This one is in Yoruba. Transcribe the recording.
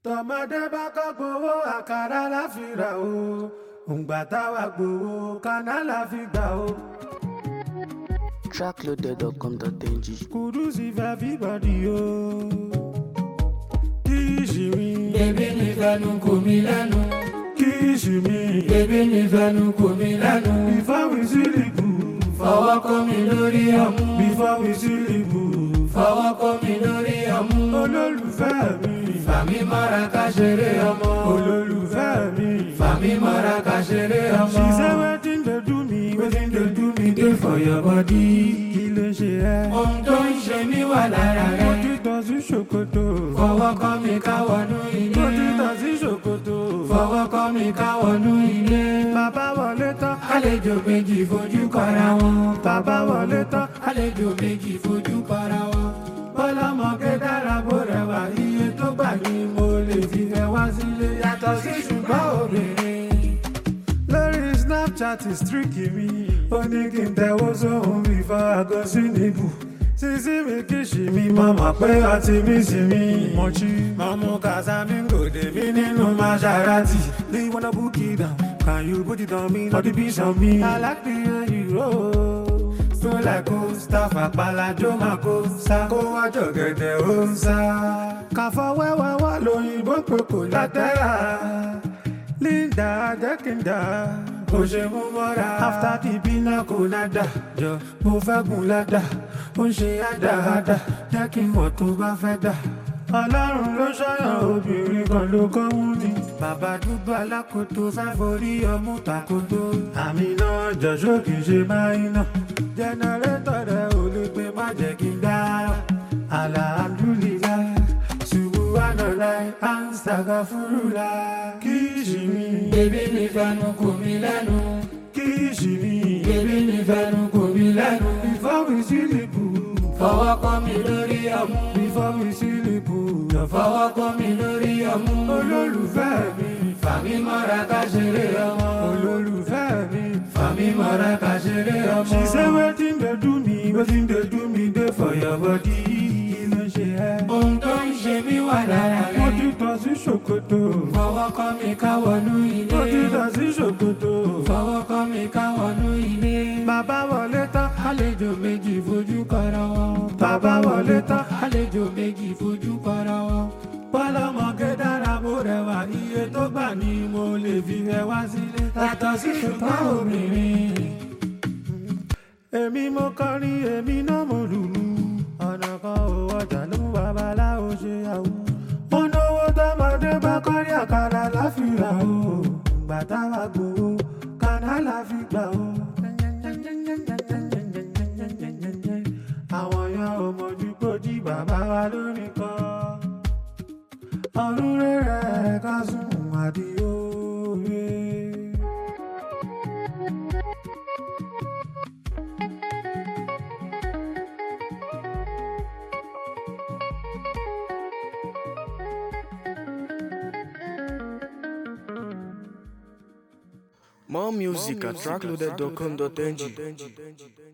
tọmọdé bá kọ́ gbowó àkàrà láfìrà o òǹgbà táwa gbowó kaná láfi gbà o. trackloaded.com.ng kùdùsì fẹ́ everybody o. kíìsì mi. bébí mi fẹnu kò mí lẹ́nu. kíìsì mi. bébí mi fẹnu kò mí lẹ́nu. before we sleep. fọwọ́ kọ́ mi lórí ọmú. before we sleep. fọwọ́ kọ́ mi lórí ọmú. olólùfẹ́ mi. fàmí mọ́ra ká ṣeré ọmọ. olólùfẹ́ mi. fàmí mọ́ra ká ṣeré ọmọ. she say wetin dey do me wetin dey do me dey for your body. kí ló ṣe ẹ́. ohun tó ń ṣe mí wà lára mo rẹ. ti tọ̀ sí ṣòkòtò. fọwọ́ kọ́ mi ká wọnú mo ti ilé. tọ̀ sí ṣòkòtò. fọwọ́ kọ́ mi ká wọnú ilé. bàbá wọlé tán. àlejò méjì fojú kọra wọn. bàbá wọlé tán. àlejò méjì fojú kọra wọn. bọ́lọ́mọge dára bó rẹwà iye tó gbà ní mo lè fi fẹ́ wá sílé yàtọ̀ sí ṣùgbọ́n obìnrin. lórí snapchat streak mi. ó ní kí n tẹ̀wọ́ sóhun before I go sí níbù. sísí mi kìsì mi mọ̀ mọ̀ pé ọtí mi sì mi. mọ̀chí mọ̀ mú casamingo dèmí nínú Maserati. do you wanna book it down? can you put it on me? for the beach on me. I like the way you roll. so like coaster fàpàlàjò máa kó sá. kó wájọ gẹ̀dẹ̀ ó ń sá. kàfọ́ wẹ́wẹ́ wá lóyìnbó pé kò látẹ́ra. Linda Jẹ́kìndà kò ṣe mú mọ́ra. After the bina kò nada jọ mo fẹ́ gùn ládà. Ó ń ṣe àdáadá jẹ́ kí n mọ̀ tó bá fẹ́ dà. Ọlọ́run ló ṣọ́yàn obìnrin kan ló kọ́ mú ni. Bàbá dúdú alákòótó fẹ́ forí ọmú takoto. Àmì náà jọ̀ṣọ́ kì í ṣe máìnà. Jẹnẹrétọ̀ rẹ̀ ò lè gbé má jẹ́ kí n dá. Alhamdulillah subhanallah astaghfirullah. Kíṣì mi, bébí mi fẹnu kò mí lẹ́nu. kíṣì mi. bébí mi fẹnu kò mí lẹ́nu. Before we sleep, fọwọ́ kọ́ mi lórí ọmú. before we sleep, fọwọ́ kọ́ mi lórí ọmú. olólùfẹ́ mi, fàmí mọ́ra ká ṣeré ọmọ. olólùfẹ́ mi. fàmí mọ́ra ká ṣeré ọmọ. She say wetin dey do me, wetin dey do me dey for your body. Kí ló ṣe ẹ́? ohun tó ń ṣe mí wà lára Mo rẹ. ti tọ̀ sí ṣòkòtò. fọwọ́ kọ́ mi ká wọnú Mo ti ilé. tọ̀ sí ṣòkòtò. fọwọ́ kọ́ mi ká wọnú ilé. Bàbá wọlé tán. àlejò méjì fojú kọra wọn. Bàbá wọlé tán. àlejò méjì fojú kọra wọn. Bọ́lọ́mọge dára bó rẹwà iye tó gbà ní mo lè fi ẹ wá sílé. Yàtọ̀ sí ṣùgbọ́n obìnrin. Èmi mo kọrin, èmi náà mo lùlù. Ọ̀nà kan ò ọjà ló mú babaláwo ṣe àwọ̀. Mo náwó tọmọdé bá kọ́rí àkàrà láfìrà o. Ìgbà táwa gbowó, kaná la fi gbà o. Àwọn yan ò mọ̀jú gbòdì bàbá wa lónìí kan ọdún rẹ̀ ká sùn àdìo rẹ̀. more music at trackloaded.com.ng